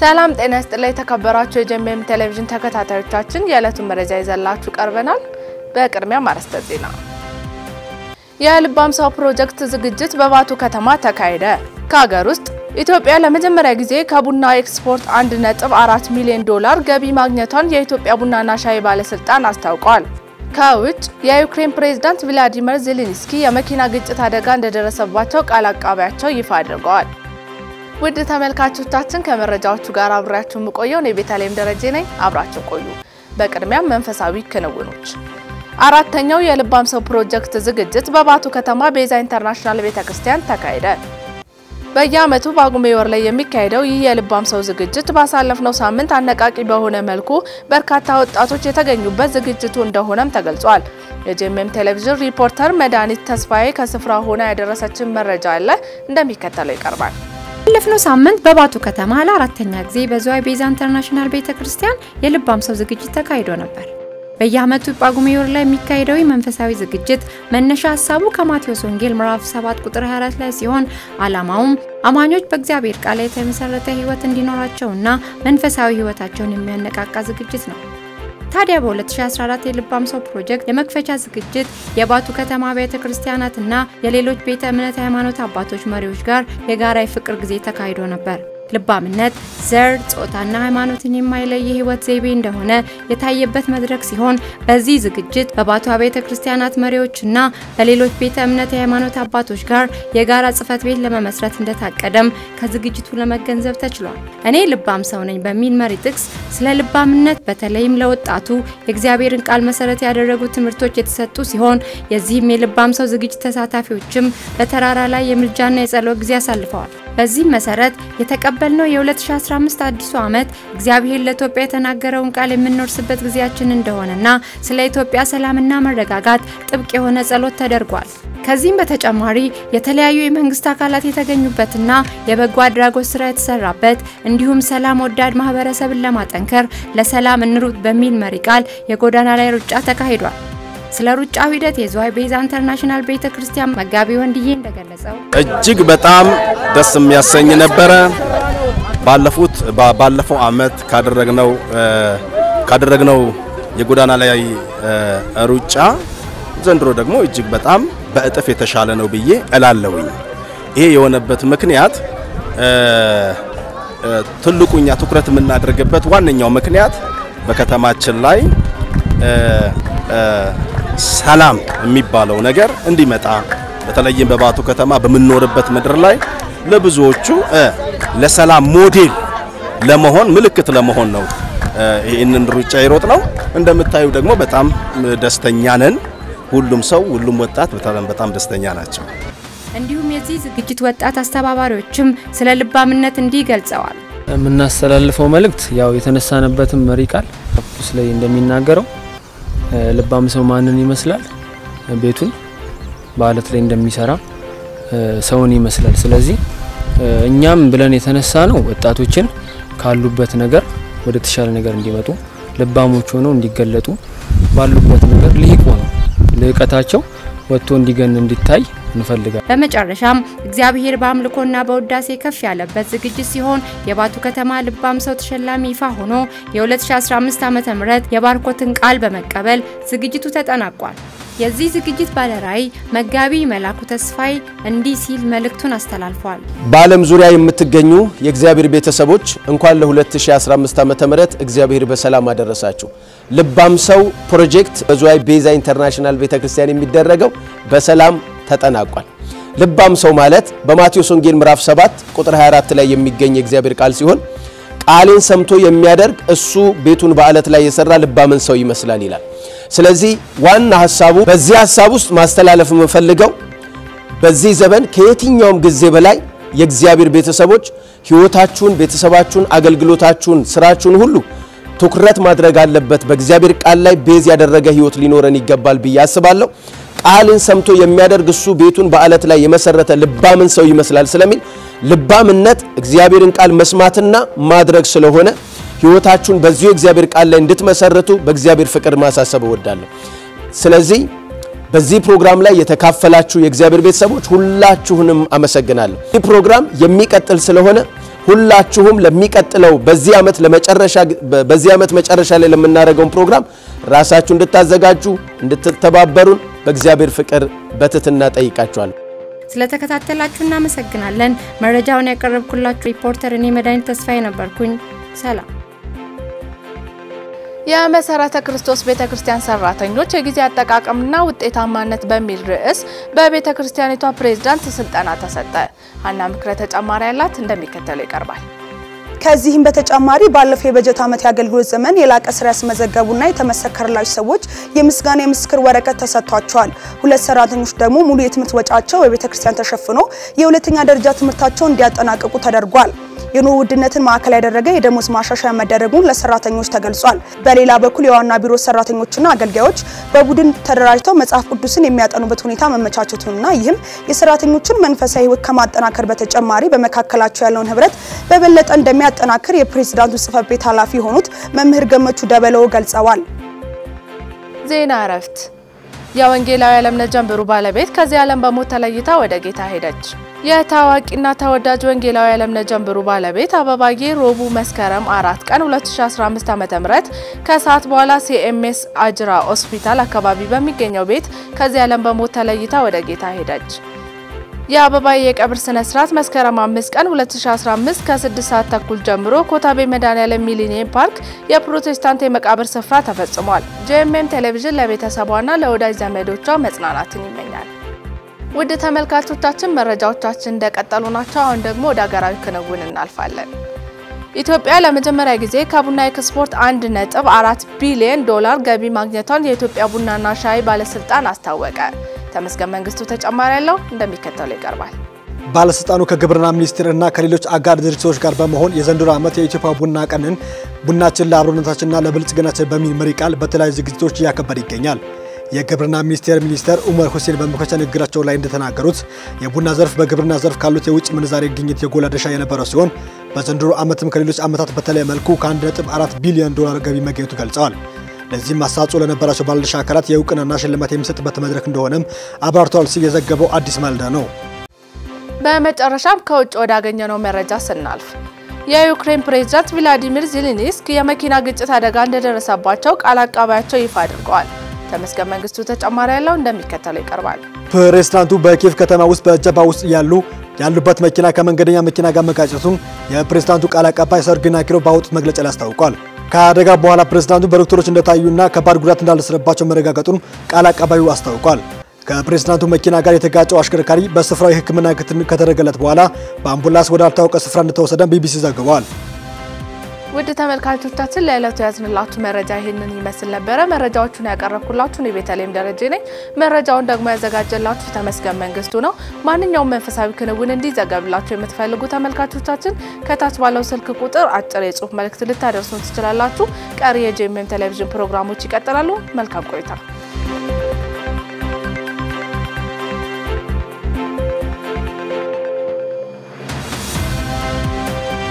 ሰላም ጤና ይስጥልኝ። የተከበራችሁ የጀሜም ቴሌቪዥን ተከታታዮቻችን የዕለቱን መረጃ ይዘላችሁ ቀርበናል። በቅድሚያ ማርስተ ዜና። የልብ አምሳው ፕሮጀክት ዝግጅት በባቱ ከተማ ተካሄደ። ከሀገር ውስጥ ኢትዮጵያ ለመጀመሪያ ጊዜ ከቡና ኤክስፖርት 1.4 ሚሊዮን ዶላር ገቢ ማግኘቷን የኢትዮጵያ ቡናና ሻይ ባለስልጣን አስታውቋል። ከውጭ የዩክሬን ፕሬዝዳንት ቭላዲሚር ዜሌንስኪ የመኪና ግጭት አደጋ እንደደረሰባቸው ቃል አቃባያቸው ይፋ አድርገዋል። ውድ ተመልካቾቻችን ከመረጃዎቹ ጋር አብሬያችሁ የምቆየው እኔ ቤተልሔም ደረጀ ነኝ። አብራችሁ ቆዩ። በቅድሚያም መንፈሳዊ ክንውኖች። አራተኛው የልብ አምሳው ፕሮጀክት ዝግጅት በባቱ ከተማ ቤዛ ኢንተርናሽናል ቤተክርስቲያን ተካሄደ። በየዓመቱ በጳጉሜ ወር ላይ የሚካሄደው ይህ የልብ አምሳው ዝግጅት ባሳለፍነው ሳምንት አነቃቂ በሆነ መልኩ በርካታ ወጣቶች የተገኙበት ዝግጅቱ እንደሆነም ተገልጿል። የጄኤምኤም ቴሌቪዥን ሪፖርተር መድኃኒት ተስፋዬ ከስፍራ ሆና ያደረሰችን መረጃ አለ፣ እንደሚከተለው ይቀርባል። ባለፍነው ሳምንት በባቱ ከተማ ለአራተኛ ጊዜ በዝዋይ ቤዛ ኢንተርናሽናል ቤተክርስቲያን የልብ አምሳው ዝግጅት ተካሂዶ ነበር። በየዓመቱ ጳጉሜ ወር ላይ የሚካሄደው መንፈሳዊ ዝግጅት መነሻ ሀሳቡ ከማቴዎስ ወንጌል ምዕራፍ 7 ቁጥር 24 ላይ ሲሆን ዓላማውም አማኞች በእግዚአብሔር ቃል ላይ የተመሰረተ ሕይወት እንዲኖራቸውና መንፈሳዊ ሕይወታቸውን የሚያነቃቃ ዝግጅት ነው። ታዲያ በ2014 የልብ አምሳው ፕሮጀክት የመክፈቻ ዝግጅት የባቱ ከተማ ቤተ ክርስቲያናትና የሌሎች ቤተ እምነት ሃይማኖት አባቶች መሪዎች ጋር የጋራ የፍቅር ጊዜ ተካሂዶ ነበር። ልባምነት ዘር፣ ጾታና ሃይማኖትን የማይለይ የህይወት ዘይቤ እንደሆነ የታየበት መድረክ ሲሆን በዚህ ዝግጅት በባቱ ቤተ ክርስቲያናት መሪዎችና በሌሎች ቤተ እምነት የሃይማኖት አባቶች ጋር የጋራ ጽሕፈት ቤት ለመመስረት እንደታቀደም ከዝግጅቱ ለመገንዘብ ተችሏል። እኔ ልባም ሰው ነኝ በሚል መሪ ጥቅስ ስለ ልባምነት በተለይም ለወጣቱ የእግዚአብሔርን ቃል መሰረት ያደረጉ ትምህርቶች የተሰጡ ሲሆን የዚህም የልባም ሰው ዝግጅት ተሳታፊዎችም በተራራ ላይ የምልጃና የጸሎት ጊዜ አሳልፈዋል። በዚህም መሰረት የተቀበልነው የ2015 አዲሱ ዓመት እግዚአብሔር ለኢትዮጵያ የተናገረውን ቃል የምንወርስበት ጊዜያችን እንደሆነና ስለ ኢትዮጵያ ሰላምና መረጋጋት ጥብቅ የሆነ ጸሎት ተደርጓል። ከዚህም በተጨማሪ የተለያዩ የመንግስት አካላት የተገኙበትና የበጎ አድራጎት ስራ የተሰራበት እንዲሁም ሰላም ወዳድ ማህበረሰብን ለማጠንከር ለሰላም እንሩጥ በሚል መሪ ቃል የጎዳና ላይ ሩጫ ተካሂዷል። ስለ ሩጫው ሂደት የዝዋይ ቤዛ ኢንተርናሽናል ቤተ ክርስቲያን መጋቢ ወንድዬ እንደገለጸው እጅግ በጣም ደስ የሚያሰኝ ነበረ። ባለፉት ባለፈው አመት ካደረግነው ካደረግነው የጎዳና ላይ ሩጫ ዘንድሮ ደግሞ እጅግ በጣም በእጥፍ የተሻለ ነው ብዬ እላለሁኝ። ይሄ የሆነበት ምክንያት ትልቁኛ ትኩረት የምናደርግበት ዋነኛው ምክንያት በከተማችን ላይ ሰላም የሚባለው ነገር እንዲመጣ በተለይም በባቱ ከተማ በምንኖርበት ምድር ላይ ለብዙዎቹ ለሰላም ሞዴል ለመሆን ምልክት ለመሆን ነው ይህንን ሩጫ ይሮጥ ነው። እንደምታዩ ደግሞ በጣም ደስተኛ ነን። ሁሉም ሰው ሁሉም ወጣት በጣም ደስተኛ ናቸው። እንዲሁም የዚህ ዝግጅት ወጣት አስተባባሪዎችም ስለ ልባምነት እንዲህ ገልጸዋል። የምናስተላልፈው መልእክት ያው የተነሳንበትም መሪ ቃል ቅዱስ ላይ እንደሚናገረው ልባም ሰው ማንን ይመስላል? ቤቱን በአለት ላይ እንደሚሰራ ሰውን ይመስላል። ስለዚህ እኛም ብለን የተነሳ ነው ወጣቶችን ካሉበት ነገር ወደ ተሻለ ነገር እንዲመጡ ልባሞች ሆነው እንዲገለጡ ባሉበት ነገር ልሂቅ ሆነው ልዕቀታቸው ወጥቶ እንዲገን እንዲታይ እንፈልጋለን። በመጨረሻም እግዚአብሔር በአምልኮና በውዳሴ ከፍ ያለበት ዝግጅት ሲሆን የባቱ ከተማ ልብ አምሳው ተሸላሚ ይፋ ሆኖ የ2015 ዓ.ም የባርኮትን ቃል በመቀበል ዝግጅቱ ተጠናቋል። የዚህ ዝግጅት ባለራዕይ መጋቢ መላኩ ተስፋይ እንዲህ ሲል መልእክቱን አስተላልፏል። በዓለም ዙሪያ የምትገኙ የእግዚአብሔር ቤተሰቦች እንኳን ለ2015 ዓ.ም እግዚአብሔር በሰላም አደረሳችሁ። ልብ አምሳው ፕሮጀክት በዝዋይ ቤዛ ኢንተርናሽናል ቤተክርስቲያን የሚደረገው በሰላም ተጠናቋል። ልብ አምሳው ማለት በማቴዎስ ወንጌል ምዕራፍ 7 ቁጥር 24 ላይ የሚገኝ የእግዚአብሔር ቃል ሲሆን ቃሌን ሰምቶ የሚያደርግ እሱ ቤቱን በአለት ላይ የሰራ ልባምን ሰው ይመስላል ይላል። ስለዚህ ዋና ሀሳቡ በዚህ ሀሳብ ውስጥ ማስተላለፍ የምፈልገው በዚህ ዘመን ከየትኛውም ጊዜ በላይ የእግዚአብሔር ቤተሰቦች ሕይወታችሁን፣ ቤተሰባችሁን፣ አገልግሎታችሁን፣ ስራችሁን ሁሉ ትኩረት ማድረግ አለበት። በእግዚአብሔር ቃል ላይ ቤዝ ያደረገ ሕይወት ሊኖረን ይገባል ብዬ አስባለሁ። ቃልን ሰምቶ የሚያደርግ እሱ ቤቱን በአለት ላይ የመሰረተ ልባምን ሰው ይመስላል ስለሚል ልባምነት እግዚአብሔርን ቃል መስማትና ማድረግ ስለሆነ ሕይወታችሁን በዚሁ እግዚአብሔር ቃል ላይ እንድትመሰርቱ በእግዚአብሔር ፍቅር ማሳሰብ እወዳለሁ። ስለዚህ በዚህ ፕሮግራም ላይ የተካፈላችሁ የእግዚአብሔር ቤተሰቦች ሁላችሁንም አመሰግናለሁ። ይህ ፕሮግራም የሚቀጥል ስለሆነ ሁላችሁም ለሚቀጥለው በዚህ ዓመት ለመጨረሻ በዚህ ዓመት መጨረሻ ላይ ለምናደርገውን ፕሮግራም ራሳችሁ እንድታዘጋጁ እንድትተባበሩን በእግዚአብሔር ፍቅር በትህትና ጠይቃችኋለሁ። ስለተከታተላችሁ እናመሰግናለን። መረጃውን ያቀረብኩላችሁ ሪፖርተር እኔ መድኃኒት ተስፋዬ ነበርኩኝ። ሰላም። የመሰረተ ክርስቶስ ቤተ ክርስቲያን ሰራተኞች የጊዜ አጠቃቀምና ውጤታማነት በሚል ርዕስ በቤተ ክርስቲያኒቷ ፕሬዝዳንት ስልጠና ተሰጠ። ሀና ምክረ ተጨማሪ ያላት እንደሚከተለው ይቀርባል። ከዚህም በተጨማሪ ባለፈው የበጀት ዓመት የአገልግሎት ዘመን የላቀ ስራ ያስመዘገቡና የተመሰከረላቸው ሰዎች የምስጋና የምስክር ወረቀት ተሰጥቷቸዋል። ሁለት ሰራተኞች ደግሞ ሙሉ የትምህርት ወጪያቸው በቤተ ክርስቲያን ተሸፍኖ የሁለተኛ ደረጃ ትምህርታቸውን እንዲያጠናቅቁ ተደርጓል። የኑሮ ውድነትን ማዕከል ያደረገ የደሞዝ ማሻሻያ መደረጉን ለሰራተኞች ተገልጿል። በሌላ በኩል የዋና ቢሮ ሰራተኞችና አገልጋዮች በቡድን ተደራጅተው መጽሐፍ ቅዱስን የሚያጠኑበት ሁኔታ መመቻቸቱንና ይህም የሰራተኞችን መንፈሳዊ ሕይወት ከማጠናከር በተጨማሪ በመካከላቸው ያለውን ህብረት በበለጠ እንደሚያጠናክር የፕሬዝዳንቱ ጽሕፈት ቤት ኃላፊ የሆኑት መምህር ገመቹ ደበለው ገልጸዋል። ዜና እረፍት። የወንጌላዊ ዓለምነህ ጀንበሩ ባለቤት ከዚህ ዓለም በሞት ተለይታ ወደ ጌታ ሄደች። የታዋቂና ተወዳጅ ወንጌላዊ ዓለምነህ ጀንበሩ ባለቤት አበባዬ ሮቡ መስከረም አራት ቀን 2015 ዓ.ም ከሰዓት በኋላ ሲኤምኤስ አጅራ ሆስፒታል አካባቢ በሚገኘው ቤት ከዚህ ዓለም በሞት ተለይታ ወደ ጌታ ሄደች። የአበባዬ የቀብር ስነ ስርዓት መስከረም 5 ቀን 2015 ከ6 ሰዓት ተኩል ጀምሮ ኮታቤ መድኃኔዓለም ሚሊኒየም ፓርክ የፕሮቴስታንት የመቃብር ስፍራ ተፈጽሟል። ጄኤምኤም ቴሌቪዥን ለቤተሰቧና ለወዳጅ ዘመዶቿ መጽናናትን ይመኛል። ውድ ተመልካቾቻችን መረጃዎቻችን እንደቀጠሉ ናቸው። አሁን ደግሞ ወደ ሀገራዊ ክንውን እናልፋለን። ኢትዮጵያ ለመጀመሪያ ጊዜ ከቡና ኤክስፖርት 1.4 ቢሊዮን ዶላር ገቢ ማግኘቷን የኢትዮጵያ ቡናና ሻይ ባለስልጣን አስታወቀ። ተመስገን መንግስቱ ተጨማሪ ያለው እንደሚከተለው ይቀርባል። ባለስልጣኑ ከግብርና ሚኒስቴር እና ከሌሎች አጋር ድርጅቶች ጋር በመሆን የዘንድሮ ዓመት የኢትዮጵያ ቡና ቀንን ቡናችን ለአብሮነታችንና ለብልጽግናችን በሚል መሪ ቃል በተለያዩ ዝግጅቶች እያከበረ ይገኛል። የግብርና ሚኒስቴር ሚኒስተር ኡመር ሁሴን በመክፈቻ ንግግራቸው ላይ እንደተናገሩት የቡና ዘርፍ በግብርና ዘርፍ ካሉት የውጭ ምንዛሬ ግኝት የጎላ ድርሻ የነበረው ሲሆን በዘንድሮ ዓመትም ከሌሎች ዓመታት በተለየ መልኩ ከ1.4 ቢሊዮን ዶላር ገቢ መገኘቱ ገልጸዋል። ለዚህም አስተዋጽኦ ለነበራቸው ባለድርሻ አካላት የእውቅናና ሽልማት የሚሰጥበት መድረክ እንደሆነም አብራርተዋል ሲል የዘገበው አዲስ ማለዳ ነው። በመጨረሻም ከውጭ ወዳገኘነው መረጃ ስናልፍ የዩክሬን ፕሬዝዳንት ቪላዲሚር ዜሌንስኪ የመኪና ግጭት አደጋ እንደደረሰባቸው ቃል አቀባያቸው ይፋ አድርገዋል። ተመስገን መንግስቱ ተጨማሪ ያለው እንደሚከተለው ይቀርባል። ፕሬዝዳንቱ በኪየቭ ከተማ ውስጥ በእጀባ ውስጥ ያሉ ያሉበት መኪና ከመንገደኛ መኪና ጋር መጋጨቱን የፕሬዝዳንቱ ቃል አቀባይ ሰርጊይ ናኪሮቭ ባወጡት መግለጫ ላይ አስታውቋል። ከአደጋ በኋላ ፕሬዝዳንቱ በዶክተሮች እንደታዩና ከባድ ጉዳት እንዳልደረሰባቸው መረጋገጡን ቃል አቀባዩ አስታውቋል። ከፕሬዝዳንቱ መኪና ጋር የተጋጨው አሽከርካሪ በስፍራው የሕክምና ክትትል ከተደረገለት በኋላ በአምቡላንስ ወዳልታወቀ ስፍራ እንደተወሰደ ቢቢሲ ዘግቧል። ውድ ተመልካቾቻችን ለዕለቱ ያዝንላችሁ መረጃ ይህንን ይመስል ነበረ። መረጃዎቹን ያቀረብኩላችሁ እኔ ቤተልሔም ደረጀ ነኝ። መረጃውን ደግሞ ያዘጋጀላችሁ ተመስገን መንግስቱ ነው። ማንኛውም መንፈሳዊ ክንውን እንዲዘገብላችሁ የምትፈልጉ ተመልካቾቻችን ከታች ባለው ስልክ ቁጥር አጭር የጽሁፍ መልእክት ልታደርሱን ትችላላችሁ። ቀሪ የጄኤምኤም ቴሌቪዥን ፕሮግራሞች ይቀጥላሉ። መልካም ቆይታ